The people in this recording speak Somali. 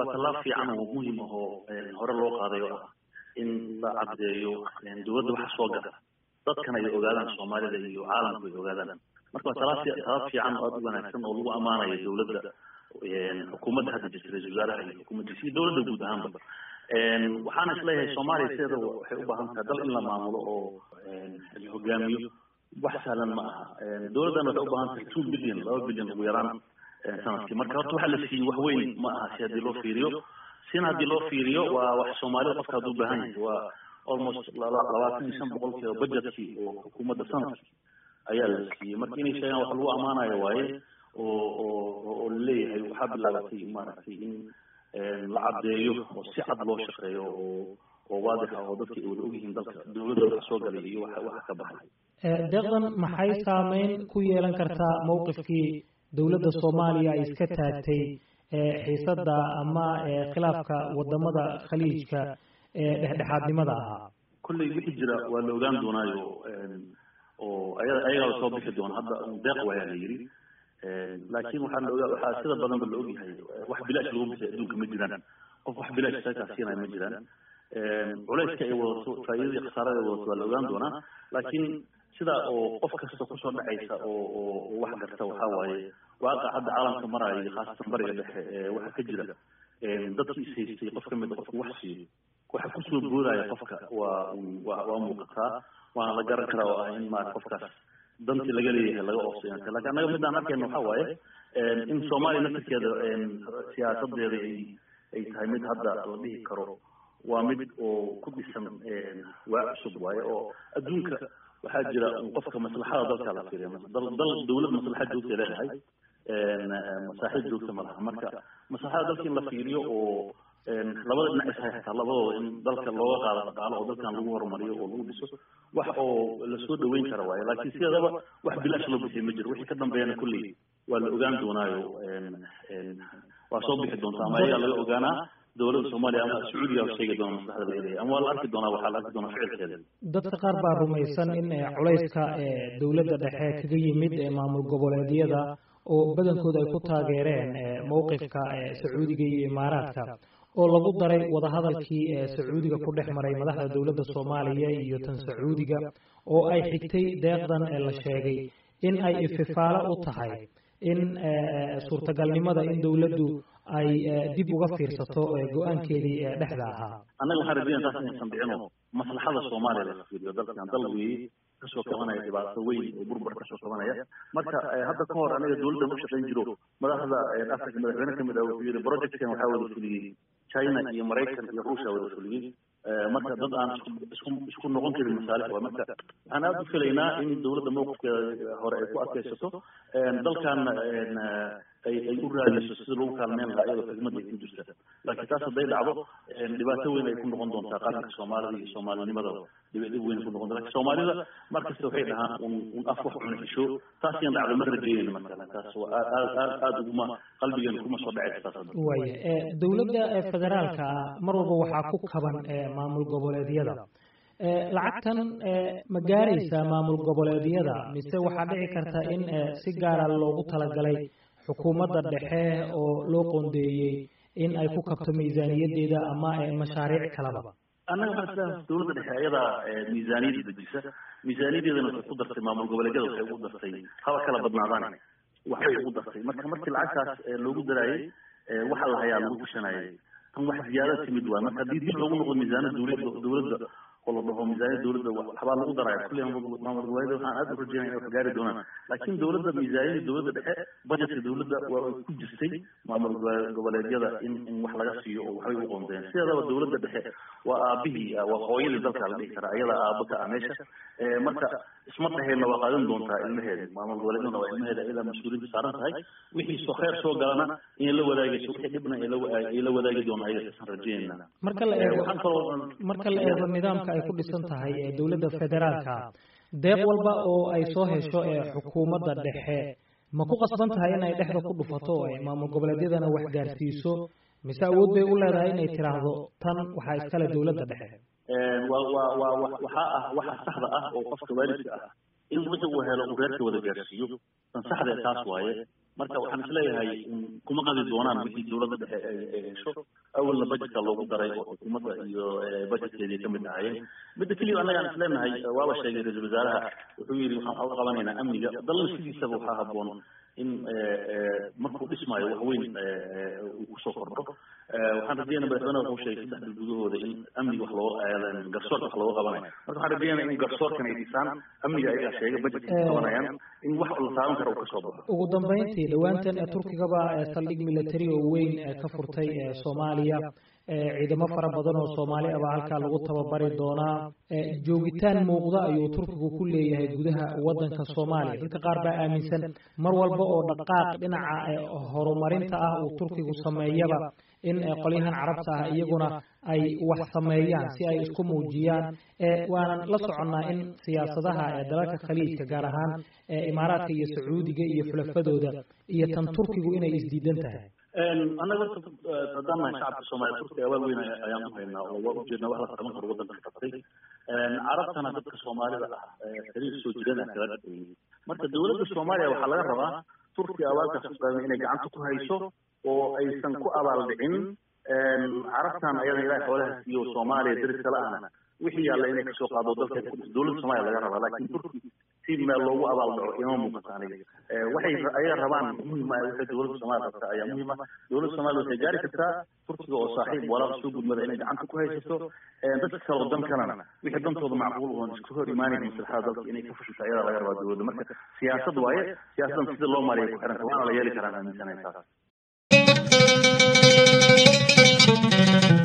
tallaab fiican oo muhim ah oo hore loo qaaday oo ah in la caddeeyo dowladda waxa soo gala dadkan ay ogaadaan soomaalida iyo caalamku ay ogaadaan marka waa talaab talaab fiican oo aad u wanaagsan oo lagu ammaanayo dowladda xukuumadda hadda jirta ra-isul wasaaraha iyo xukuumaddiisa iyo dowladda guud ahaanba waxaana isleeyahay soomaaliya sideeda waxay u baahan tahay dal in la maamulo oo la hogaamiyo wax sahlan ma aha dowladdan waxay u baahan tahay two billion laba billion ugu yaraan sanadkii marka horta waxa la siiyey wax weyn ma aha si haddii loo fiiriyo sina haddii loo fiiriyo waa wax soomaalida qofka hadduu baahan yahay waa almost labaatan iyo shan boqolkiiba budgetkii oo xukuumadda sanadkii ayaa la siiyey marka inay sheegaan wax lagu ammaanayo waaye oo oo oo laleeyahay waxaa bilaabatay maaragtay in la caddeeyo oo si cad loo shaqeeyo oo oo waadix ah oo dadka ay wada ogyihiin dalka dowladda waxa soo galay iyo waxa waxa ka baxay deeqdan maxay saameyn ku yeelan kartaa mowqifkii dowladda soomaaliya ay iska taagtay xiisadda ama khilaafka wadamada khaliijka ee dhexdhexaadnimada ahaa kolley wixii jira waa la ogaan doonaayo oo aya ayagaa soo bixi doona hadda deeq wayaa la yidhi laakiin waxaa la ogaa waxaa sida badanba la ogyahay wax bilaash lagu bisay adduunka ma jiraan qof wax bilaash sakaa siinaya ma jiraan culayska ay wadato faa'iidadii khasaarada ay wadato waa la ogaan doonaa laakiin sidaa oo qof kasta kusoo dhacaysa oo oo wax garta waxaa waaye waaqac hadda caalamka maraayo iyo khaasatan bariga dhexe waxa ka jira dadkii is haystay qof kamid qofka wax siiyo waxa kusoo boodaya qofka waa waa waa muuqataa waana la garan karaa oo ah in maara qofkaas dantii laga leeyahay laga oofsay lakin annaga midaan arkayna waxaa waaye in soomaaliya naftirkeeda siyaasadeeda ay ay tahay mid hadda la dhihi karo waa mid oo ku dhisan waa cusub waaye oo adduunka waxaa jira qofka maslaxada dalka la fiiriya dal dal dawlad maslaxad joogta leedahay masaaxiib joogta ma laha marka maslaxada dalka in la fiiriyo oo labada dhinac is haysataa labadooda in dalka looga qaado dhaqaalo oo dalkan lagu horumariyo oo lagu dhiso wax oo lasoo dhaweyn kara waaye laakiin sideedaba wax bilaash loo bixiyay ma jiro wixii ka dambeeyana kulley waa la ogaan doonaayo waa soo bixi doonta ama ayagaa laga ogaanaa dowladda soomaaliya ama sacuudiga sheegi doona maslaxda laga leeyahay ama waa la arki doonaa waxaa la arki doonaa ficilkeeda dadka qaar baa rumaysan in culayska dowladda dhexe kaga yimid maamul goboleedyada oo badankooda ay ku taageereen mowqifka sacuudiga iyo imaaraadka oo lagu daray wadahadalkii sacuudiga ku dhex maray madaxda dowladda soomaaliya iyo tan sacuudiga oo ay xigtay deeqdan la sheegay in ay ififaalo u tahay in suurtagalnimada in dowladdu ay dib uga fiirsato go-aankeedii dhexda ahaa annaga waxaan rajeynaya taas inaysan dhicino maslaxada soomaaliya laga fiiriyo dalkan dal weeye kasoo kabanaya dhibaato weyn oo burbar kasoo kabanaya marka hadda ka hor aniga dowladdan u shaqayn jiro madaxda africa madaxweyne kamid ah wuxuu yidhi projectkan waxaa wada fuliyey china iyo maraykan iyo ruushia wada fuliyey marka dad aan isku isku noqon karin masaalix waa marka waxaan aada u filaynaa in dowladda mowqifkeeda hore ay ku adkaysato dalkan ay ay u raadiso sida lagu kaalmeyn lahaa iyadoo xigmada ay ku jirta laakiin taas hadday dhacdo dhibaato weyn ay ku noqon doontaa qaranka soomaalida iyo soomaalinimada dhib weyn ku noqon doonta lakin soomaalida mar kasta waxay dhahaan un un af wax cuna xisho taas yan dhacdo ma rajeynayna markale taas waa aad aad aad aada uguma qalbigeena kuma soo dhacaysa taas hadda waaya dowladda federaalka ah mar walba waxaa ku kaban maamul goboleedyada lacagtan ma gaaraysaa maamul goboleedyada mise waxaa dhici karta in si gaara loogu talagalay xukuumadda dhexe oo loo qoondeeyey in ay ku kabto miisaaniyadeeda ama mashaariic kaleba annaga waxaan islahay dowladda dhexe ayadaa miisaaniyadda dejisa miisaaniyadeedana waxay ku dartay maamul goboleedyada waxay ugu dartay haba kala badnaadaan waxbay ugu dartay marka markii lacagtaas loogu daraayey waxa la hayaa lagu gashanayay tan wax ziyaada timid waay marka haddii dib loogu noqdo miisaanada dowladda dowladda oo la dhaho miisaaniyada dowladda waxbaa lagu daraya kulli maamul goboleedyada waxaan aada u rajeynaya inay wax gaari doonaan laakiin dowladda miisaaniyada dowladda dhexe budgetka dowladda waa ay ku jirtay maamul goboleedyada in in wax laga siiyo oo waxbay u qoondeen sideedaba dowladda dhexe waa aabihii waa hooyadii dalka la dhihi karaa iyadaa aaba ka ah meesha marka isma dhaheenna waa qaadan doontaa ilmaheeda maamul goboleedyadana waa ilmaheeda iyadaa mas-uuliyadda saaran tahay wixii soo kheyr soo galana inay la wadaagayso wixii dhibna ay la wadaagi doona ayaga isaan rajeynayna marka la eego marka la eego nidaamka ay ku dhisan tahay ee dowladda federaalka deeq walba oo ay soo hesho ee xukuumadda dhexe ma ku qasban tahay in ay dhexda ku dhufato oo ay maamul goboleedyadana wax gaarsiiso mise awood bay u leedahay inay tiraahdo tan waxaa iskale dowladda dhexe waa waa waa waxaa ah waxa saxda ah oo qofka waalidka ah in wixii uu helo uu reerka wada gaarsiiyo tan saxda taas waaye marka waxaan isleeyahay kuma qadi doonaan wixii dowladda dhexe ay hesho awalna budgetka loogu daray oo xukuumadda iyo budgetkeedii kamid ahayeen midda keliya annagaan isleenahay waaba sheegay ra-iisul wasaaraha wuxuu yidhi waxaan uga qabanaynaa amniga dalna sidiisaba waxaa habboon in markuu dhismaayo wax weyn uu kusoo kordho waxaan rajeynaya madaxweynaha wuxuu sheegay saddex bil gudahooda in amniga wax looga garsoorka wax looga qabanayo marka waxaan rajeynaya in garsoorkan ay dhisaan amniga ayagaa sheegay budgetka ay qabanayaan in wax la taaban kara uu kasoo baxo ugu dambeyntii dhawaantan turkigaba saldhig military oo weyn ka furtay soomaaliya ciidamo fara badan oo soomaali ah baa halkaa lagu tababari doonaa joogitaan muuqda ayuu turkigu ku leeyahay gudaha waddanka soomaaliya dadka qaar baa aaminsan mar walba oo dhaqaaq dhinaca horumarinta ah uu turkigu sameeyaba in qolyahan carabta ah iyaguna ay wax sameeyaan si ay isku muujiyaan waanan la soconnaa in siyaasadaha dalalka khaliijka gaar ahaan imaaraadka iyo sacuudiga iyo xulafadooda iyo tan turkigu inay isdiidan tahay annaga horta haddaan nahay shacabka soomaaliya turkiga awaal weyn ayaan u haynaa oo waa ujeednaa wax la qaban karo waddanka qabtay carabtana dadka soomaalida ah xiriir soo jirada kala dhexeeyey marka dowladda soomaaliya waxaa laga rabaa turkiga abaalkaas ku qaadan inay gacanta ku hayso oo aysan ku abaaldhicin carabtan ayada ilahay xoolaha siiyo soomaaliya daris kale ahna wixii yaalla inay kasoo qaado dalka dowladda soomaaliya laga rabaa laakiin turki si meel loogu abaaldaco ima muuqato aniga waxay ayaga rabaan muhima waxay dowladda soomaaliya rabta ayaa muhiima dowladda soomaaliya waxay gaari kartaa turkiga oo saaxiib walaal soo gudmada inay gacanta ku haysato dadka kale oo dan kalena wixii dantooda macquul oon isku hor imaanayn maslaxada dalka inay ka fashilto ayadaa laga rabaa dowladda marka siyaasad waaye siyaasaddan sida loo maariya ku xiranta waana la yeeli karaan aaminsanahay taas